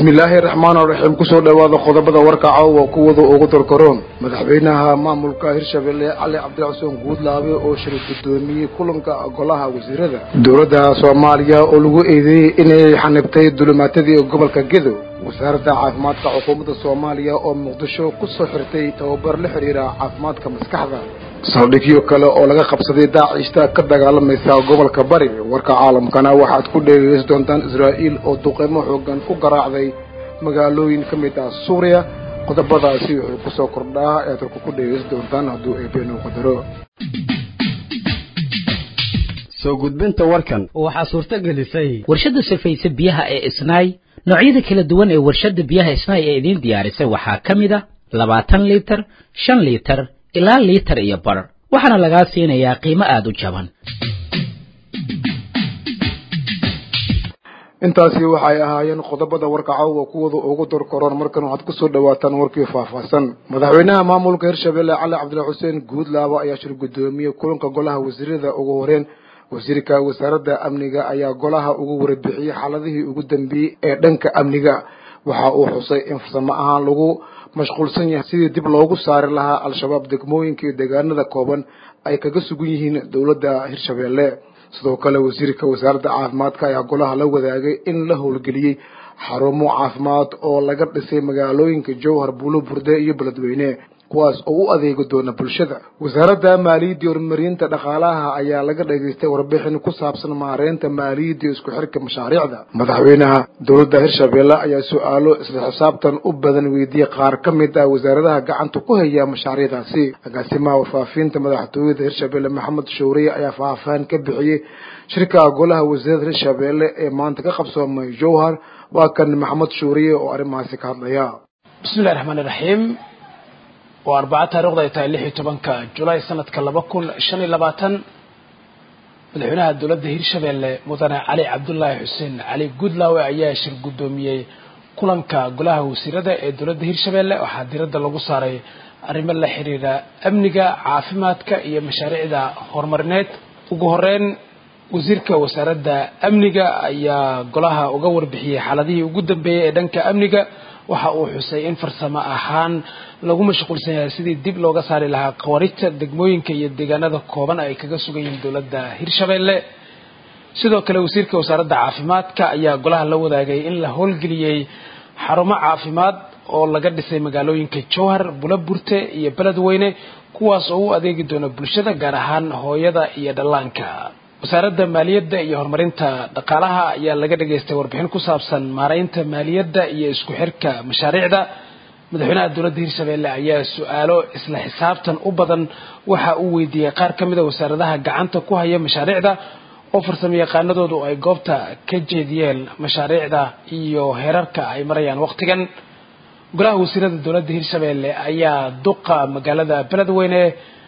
bismillaahi raxmaan raxiim kusoo dhowaada qodobada warka caawa kuwada ugu dorkaroon madaxweynaha maamulka hirshabelle cali cabdilxuseen guudlaabe oo shir guddoomiyey kulanka golaha wasiirada dowladda soomaaliya oo lagu eedeeyey inay xanibtay dulimaatadii gobolka gedow wasaaradda caafimaadka xukuumadda soomaaliya oo muqdisho kusoo xirtay tababar la xidhiira caafimaadka maskaxda saldhigyo kale oo laga qabsaday daacishta ka dagaalamaysa gobolka bari warka caalamkana waxaad ku dheegeysan doontaan israa'iil oo duqeymo xoogan ku garaacday magaalooyin ka mid ah suuriya qodobadaasi wuxuu kusoo kordhaa ead halku ku dheegeysan doontaan hadduu eebeenuu qadaro soo gudbinta warkan waxaa suurto gelisay warshadda safaysa biyaha ee isnaay noocyada kala duwan ee warshadda biyaha isnaay ee idiin diyaarisay waxaa ka mid a labaatan liitar shan liitar ilaa liitar iyo bar waxaana lagaa siinayaa qiimo aada u jaban intaasi waxay ahaayeen qodobada warka caawa kuwada ugu dorkaroon markan waxaad kusoo dhawaataan warkii faahfaahsan madaxweynaha maamulka hirshabelle cali cabdilla xuseen guudlaaba ayaa shir guddoomiyey kulanka golaha wasiirada ugu horeen wasiirka wasaaradda amniga ayaa golaha ugu warbixiyey xaaladihii ugu dambeeyey ee dhanka amniga waxa uu xusay in farsamo ahaan lagu mashquulsan yahay sidii dib loogu saari lahaa al-shabaab degmooyinka iyo deegaanada kooban ay kaga sugan yihiin dowladda hirshabelle sidoo kale wasiirka wasaaradda caafimaadka ayaa golaha la wadaagay in la howlgeliyey xarumo caafimaad oo laga dhisay magaalooyinka jowhar buulo burde iyo beledweyne kuwaas oo u adeegi doona bulshada wasaaradda maaliyadda horumarinta dhaqaalaha ayaa laga dhageystay warbixin ku saabsan maareynta maaliyadda isku xirka mashaariicda madaxweynaha dowladda hirshabelle ayaa su-aalo isla xisaabtan u badan weydiiyey qaar ka mid ah wasaaradaha gacanta ku haya mashaariicdaasi agaasimaha warfaafinta madaxtooyada hirshabelle maxamed showriye ayaa faahfaahin ka bixiyey shirka golaha wasiirada hirshabelle ee maanta ka qabsoomay jowhar waa kan maxamed showriye oo arrimahaasi ka hadlaya bismillahi raxmaani raxiim waa arbaca taarikhda ay tahay lix iyo tobanka julaay sanadka laba kun shan iyo labaatan madaxweynaha dowladda hirshabelle mudane cali cabdulaahi xuseen cali guudlaawe ayaa shir guddoomiyey kulanka golaha wasiirada ee dowladda hirshabelle waxaa diradda lagu saaray arrimo la xiriira amniga caafimaadka iyo mashaariicda horumarineed ugu horeyn wasiirka wasaaradda amniga ayaa golaha uga warbixiyey xaaladihii ugu dambeeyey ee dhanka amniga waxa uu xusay in farsamo ahaan lagu mashquulsan yahay sidii dib looga saari lahaa qawarijta degmooyinka iyo deegaanada kooban ay kaga sugan yihiin dowladda hirshabelle sidoo kale wasiirka wasaaradda caafimaadka ayaa golaha la wadaagay in la howlgeliyey xarumo caafimaad oo laga dhisay magaalooyinka jowhar bulaburte iyo beledweyne kuwaas oo u adeegi doona bulshada gaar ahaan hooyada iyo dhallaanka wasaaradda maaliyadda iyo horumarinta dhaqaalaha ayaa laga dhageystay warbixin ku saabsan maaraynta maaliyadda iyo isku xirka mashaariicda madaxweynaha dowladda hirshabelle ayaa su-aalo isla xisaabtan u badan waxa uu weydiiyey qaar ka mid a wasaaradaha gacanta ku haya mashaariicda oo farsamo yaqaanadoodu ay goobta ka jeediyeen mashaariicda iyo heerarka ay marayaan waqtigan golaha wasiirada dowladda hirshabelle ayaa duqa magaalada beledweyne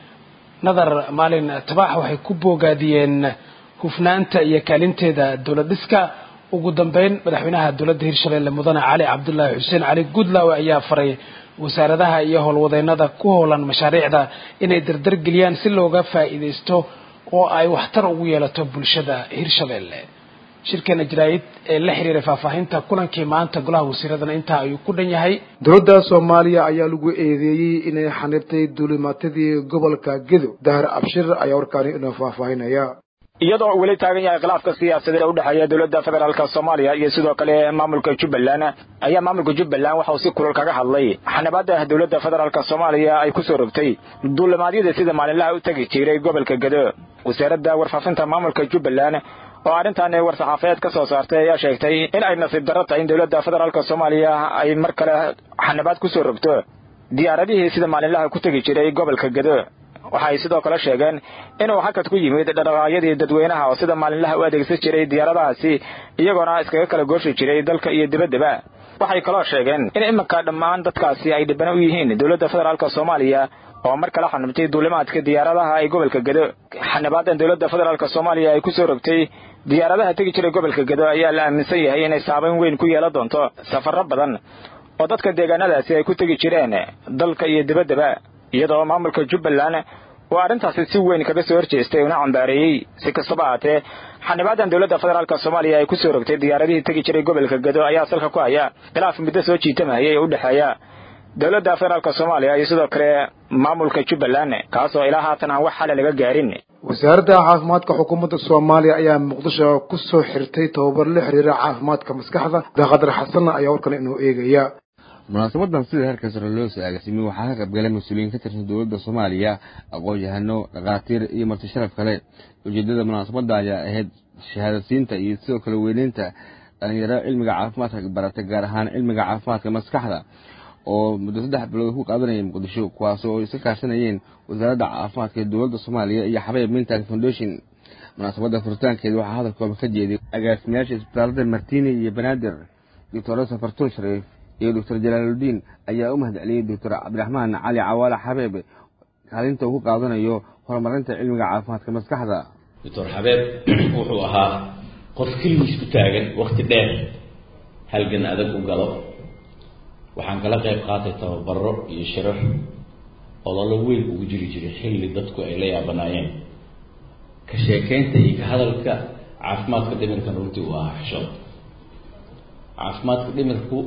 nadar maalin tabax waxay ku boogaadiyeen hufnaanta iyo kaalinteeda dowlad dhiska ugu dambeyn madaxweynaha dowladda hirshabelle mudane cali cabdulaahi xuseen cali guudlaawe ayaa faray wasaaradaha iyo howlwadeennada ku howlan mashaariicda inay dardargeliyaan si looga faa'iidaysto oo ay waxtar ugu yeelato bulshada hirshabelle shirkeena jaraa'id ee la xiriiray faahfaahinta kulankii maanta golaha wasiiradana intaa ayuu ku dhan yahay dowladda soomaaliya ayaa lagu eedeeyey inay xanibtay duulimaatadii gobolka gedo dahar abshir ayaa warkaani inoo faahfaahinaya iyadoo uu weli taagan yahay khilaafka siyaasadeed ee u dhexeeya dowladda federaalk soomaaliya iyo sidoo kale maamulka jubbaland ayaa maamulka jubbaland waxa uu si kulul kaga hadlay xanabaada dowladda federaalk soomaaliya ay ku soo rogtay duulimaadyada sida maalinlaha u tegi jiray gobolka gedo wasaaradda warfaafinta maamulka jubbaland oo arrintan war-saxaafadeed ka soo saartay ayaa sheegtay in ay nasiib darro tahay in dowladda federaalk soomaaliya ay mar kale xanabaad ku soo rogto diyaaradihii sida maalinlaha ku tegi jiray gobolka gedo waxay sidoo kale sheegeen inuu hakad ku yimid dhaqdhaqaaqyadii dadweynaha oo sida maalinlaha u adeegsan jiray diyaaradahaasi iyagoona iskaga kala gooshi jiray dalka iyo dibaddaba waxay kaloo sheegeen in iminka dhammaan dadkaasi ay dhibana u yihiin dowladda federaalk soomaaliya oo mar kale xanibtay duulimaadka diyaaradaha ee gobolka gedo xanibaadan dowladda federaalk soomaaliya ay ku soo rogtay diyaaradaha tegi jiray gobolka gedo ayaa la aaminsan yahay inay saabayn weyn ku yeelan doonto safarro badan oo dadka deegaanadaasi ay ku tegi jireen dalka iyo dibaddaba iyadoo maamulka jubbaland oo arrintaasi si weyn kaga soo horjeestay una cambaareeyey si kastaba ahaatee xanibaadan dowladda federaalk soomaaliya ay kusoo rogtay diyaaradihii tegi jiray gobolka gado ayaa salka ku haya khilaaf muddo soo jiitamahaya ee u dhexeeya dowladda federaalk soomaaliya iyo sidoo kale maamulka jubbaland kaasoo ilaa haatan aan wax xale laga gaarin wasaaradda caafimaadka xukuumadda soomaaliya ayaa muqdisho ku soo xirtay tababar la xiriira caafimaadka maskaxda daaqadar xasanna ayaa warkan inoo eegaya munaasabadan sida heerka sare loo soo agaasimay waxaa ka qaybgalay mas-uuliyiin ka tirsan dowladda soomaaliya aqoon-yahano dhakhaatiir iyo marti sharaf kale ujeedada munaasabadda ayaa ahayd shahaadasiinta iyo sidoo kale weyneynta dhalinyaro cilmiga caafimaadka barata gaar ahaan cilmiga caafimaadka maskaxda oo muddo saddex bilood ku qaadanaya muqdisho kuwaas oo iska kaashanayeen wasaaradda caafimaadka ee dowladda soomaaliya iyo xabeeb mintan foundation munaasabadda furitaankeeda waxaa hadalkooda ka jeeday agaasimayaasha isbitaalada martini iyo banaadir doctor safartuun shariif iyo doctor jalaaludiin ayaa u mahadceliyey doctor cabdiraxmaan cali cawaale xabeeb kaalinta uu ku qaadanayo horumarinta cilmiga caafimaadka maskaxda doctor xabeeb wuxuu ahaa qof keligiis ku taagan wakti dheer halgan adag u galo waxaan kala qayb qaatay tababaro iyo shirar ololo weyn ugu jiri jiray xilli dadku ay la yaabanaayeen ka sheekeynta iyo ka hadalka caafimaadka dhimirkan runtii uu ahaa xishood caafimaadka dhimirku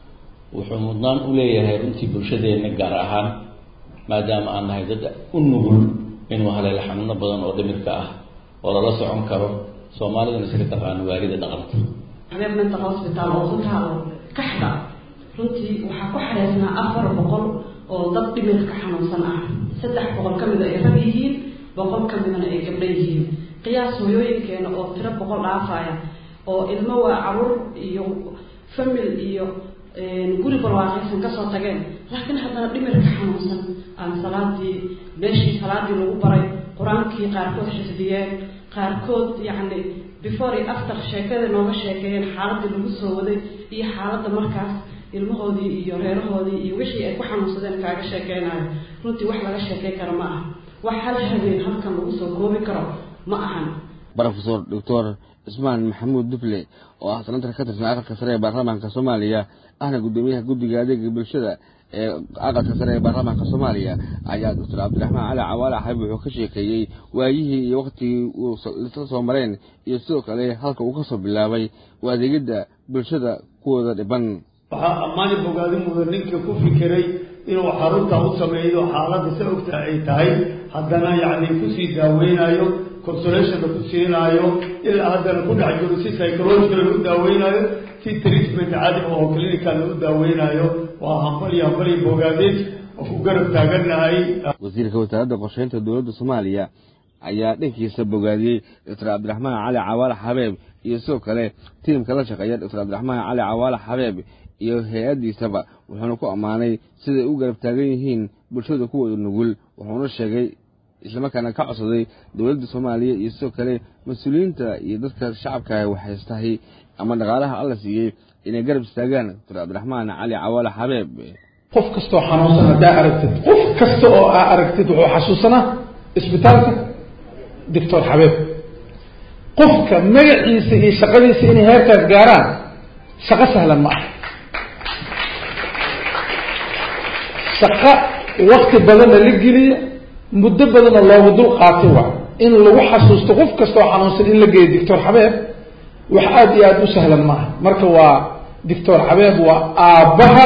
wuxuu mudnaan u leeyahay runtii bulshadeenna gaar ahaan maadaama aan nahay dad u nugul inuu haleelo xanuuno badan oo dhimirka ah oo lala socon karo soomaaliduna iska taqaano waalida dhaqanta habeeb mental hospital oo ku taalo kaxda runtii waxaa ku xareysnaa afar boqol oo dad dhimirka xanuunsan ah saddex boqol ka mida ay rag yihiin boqol ka midana ay gabdho yihiin qiyaas hooyooyinkeena oo tiro boqol dhaafaya oo ilmo waa caruur iyo famil iyo guri barwaaqaysan kasoo tageen laakiin haddana dhimirka xanuunsan aan salaadii meeshii salaadii lagu baray qur-aankii qaarkood xifdiyeen qaarkood yacni before iyo after sheekada nooga sheekeeyeen xaaladii lagu soo waday iyo xaaladda markaas ilmahoodii iyo reerahoodii iyo wixii ay ku xanuunsadeen kaaga sheekeynayo runtii wax laga sheekey karo ma aha wax hal habeen halkan lagu soo koobi karo ma ahan rofesor doctor cismaan maxamuud duble oo ah senatar ka tirsan aqalka sare ee baarlamaanka soomaaliya ahna guddoomiyaha guddiga adeega bulshada ee aqalka sare ee baarlamaanka soomaaliya ayaa doctor cabdiraxmaan cali cawaale xabib wuxuu ka sheekeeyey waayihii iyo waktigii uu isla soo mareen iyo sidoo kale halka uu kasoo bilaabay u adeegidda bulshada kuwooda dhiban waxaa ammaani bogaadi mudan ninkii ku fikiray inuu xarunta u sameeyo xaaladda sa ogta ay tahay haddana yacni kusii daaweynayo consolationna ku siinaayo ilaa haddana ku dhex jiro si psychological u daaweynayo si treatment caadi oo clinical u daaweynayo waa hambali hambali bogaadid oo ku garab taagannahay wasiirka wasaaradda qorsheynta dowladda soomaaliya ayaa dhankiisa bogaadiyey doctor cabdiraxmaan cali cawaale xabeeb iyo sidoo kale tiimka la shaqeeya doctor cabdiraxmaan cali cawaale xabeeb iyo hay-addiisaba wuxuuna ku ammaanay siday u garab taagan yihiin bulshada kuwooda nugul wuxuuna sheegay islamarkaana ka codsaday dowladda soomaaliya iyo sidoo kale mas-uuliyiinta iyo dadka shacabka waxaystahay ama dhaqaalaha alla siiyey inay garab istaagaan doctor cabdiraxmaan cali cawaale xabeeb qof kastoo xanuunsan haddaa aragtid qof kasta oo aa aragtid wuxuu xasuusanaa isbitaalka doctor xabeeb qofka magaciisa iyo shaqadiisa inay heerkaas gaaraan shaqo sahlan ma ah shaqo wakti badanna la geliya muddo badanna looga dul qaatay waa in lagu xasuusto qof kastoo xanuunsan in la geeyo doctor xabeeb wax aada iyo aada u sahlan maaha marka waa doctor xabeeb waa aabbaha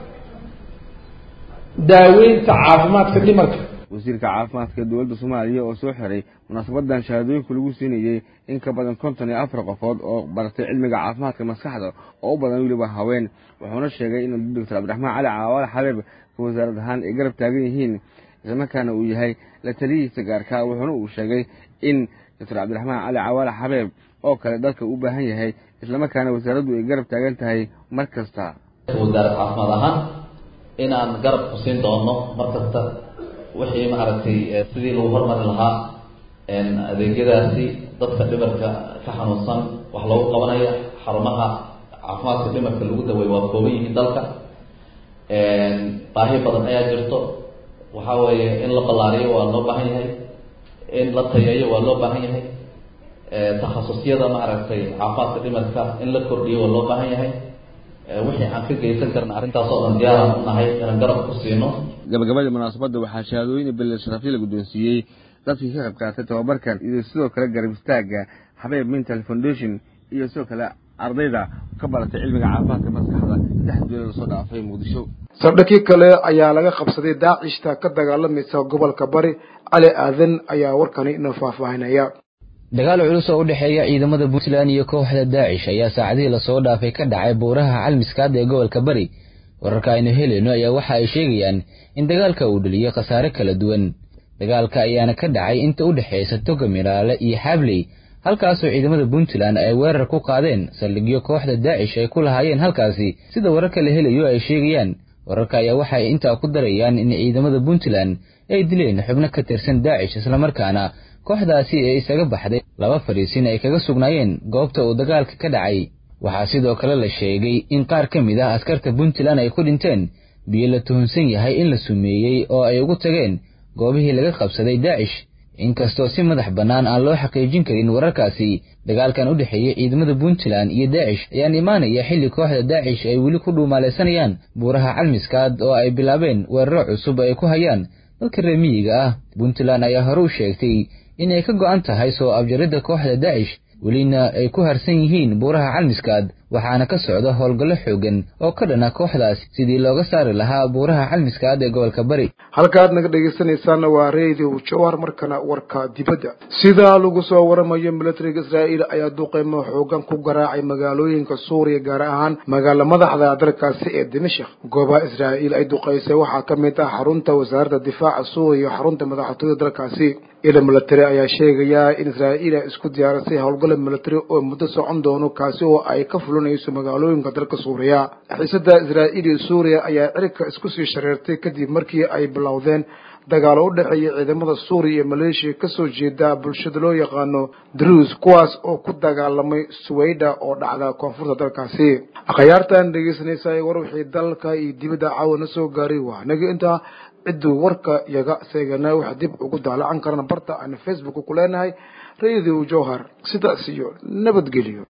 daaweynta caafimaadka dhimarka wasiirka caafimaadka dowladda soomaaliya oo soo xiray munaasabadan shahaadooyinka lagu siinayey in ka badan konton iyo afar qofood oo baratay cilmiga caafimaadka maskaxda oo u badan weliba haween wuxuuna sheegay in doctor cabdiraxmaan cali cawaale xabeeb ka wasaarad ahaan ay garab taagan yihiin islamarkaana uu yahay la taliyihiisa gaarka wuxuuna uu sheegay in doctor cabdiraxmaan cali cawaale xabeeb oo kale dalka u baahan yahay islamarkaana wasaaraddu ay garab taagan tahay mar kasta wasaarad caafimaad ahaan inaan garab ku siin doono mar kasta wixii maaragtay sidii lagu hormari lahaa adeegyadaasi dadka dhimarka ka xanuunsan wax loogu qabanaya xarumaha caafimaadka dhimarka lagu daweey waa kooban yihiin dalka baahi badan ayaa jirto waxa weeye in la ballaariyo waa loo baahan yahay in la tayeeyo waa loo baahan yahay takhasusyada maaragtay caafimaadka dhimarka in la kordhiyo waa loo baahan yahay wixii aan ka geysan karna arrintaas oo dhan diyaaraan u nahay inaan garab ku siino gabagabadii munaasabadda waxaa shahaadooyin belle sharafyo la guddoonsiiyey dadkii ka qayb qaatay tababarkan iyo sidoo kale garab istaagga xabeeb mental foundation iyo sidoo kale ardayda ka baratay cilmiga caafimaadka maskaxda saddex duulada soo dhaafay muqdisho sardhakii kale ayaa laga qabsaday daacishta ka dagaalamaysa gobolka bari cali aadan ayaa warkani inoo faahfaahinaya dagaal culus oo u dhexeeya ciidamada puntland iyo kooxda daacish ayaa saacadihii lasoo dhaafay ka dhacay buuraha calmiskaad ee gobolka bari wararka aynu helayno ayaa waxa ay sheegayaan in dagaalka uu dhaliyey khasaare kala duwan dagaalka ayaana ka dhacay inta u dhexaysa toga miraale iyo xaabley halkaasoo ciidamada puntland ay weerar ku qaadeen saldhigyo kooxda daacish ay ku lahaayeen halkaasi sida wararka la helayo ay sheegayaan wararka ayaa waxay intaa ku darayaan in ciidamada puntland ay dileen xubno ka tirsan daacish islamarkaana kooxdaasi ee isaga baxday laba fadhiisin ay kaga sugnaayeen goobta uu dagaalka ka dhacay waxaa sidoo kale la sheegay in qaar ka mid ah askarta puntland ay ku dhinteen biyo la tuhunsan yahay in la sumeeyey oo ay ugu tageen goobihii laga qabsaday daacish inkastoo si madax bannaan aan loo xaqiijin karin wararkaasi dagaalkan u dhexeeyey ciidamada puntland iyo daacish ayaan imaanaya xilli kooxda daacish ay weli ku dhuumaalaysanayaan buuraha calmiskaad oo ay bilaabeen weeraro cusub ay ku hayaan dadka reer miyiga ah puntland ayaa hore u sheegtay inay ka go'an tahay soo abjaridda kooxda daacish welina ay ku harsan yihiin buuraha calmiskaad waxaana ka socda howlgallo xoogan oo ka dhana kooxdaas sidii looga saari lahaa buuraha calmiskaad ee gobolka bari halkaad naga dhegaysanaysaana waa radio jawhar markana warka dibadda sidaa lagu soo waramayo militariga israa'iil ayaa duqeymo xoogan ku garaacay magaalooyinka suuriya gaar ahaan magaala madaxda dalkaasi ee dimashik goobaha israa'iil ay duqeysay waxaa ka mid ah xarunta wasaaradda difaaca suuriya iyo xarunta madaxtooyada dalkaasi ila military ayaa sheegaya in israa'iil ay isku diyaarisay howlgala military oo muddo socon doono kaasi oo ay ka fulinayso magaalooyinka dalka suuriya xiisada israa'iil iyo suuriya ayaa cirka isku sii shareertay kadib markii ay bilowdeen dagaalo u dhexeeya ciidamada suuriya iyo maleeshiya kasoo jeeda bulshada loo yaqaano druus kuwaas oo ku dagaalamay suwayda oo dhacda koonfurta dalkaasi akhyaartan dhegeysanaysa war wixii dalka iyo dibadda caawa na soo gaaray waa naga intaa cidduu warka yaga seegana wax dib ugu daalacan karana barta aan facebook ku leenahay radio jowhar sidaas iyo nabadgelyo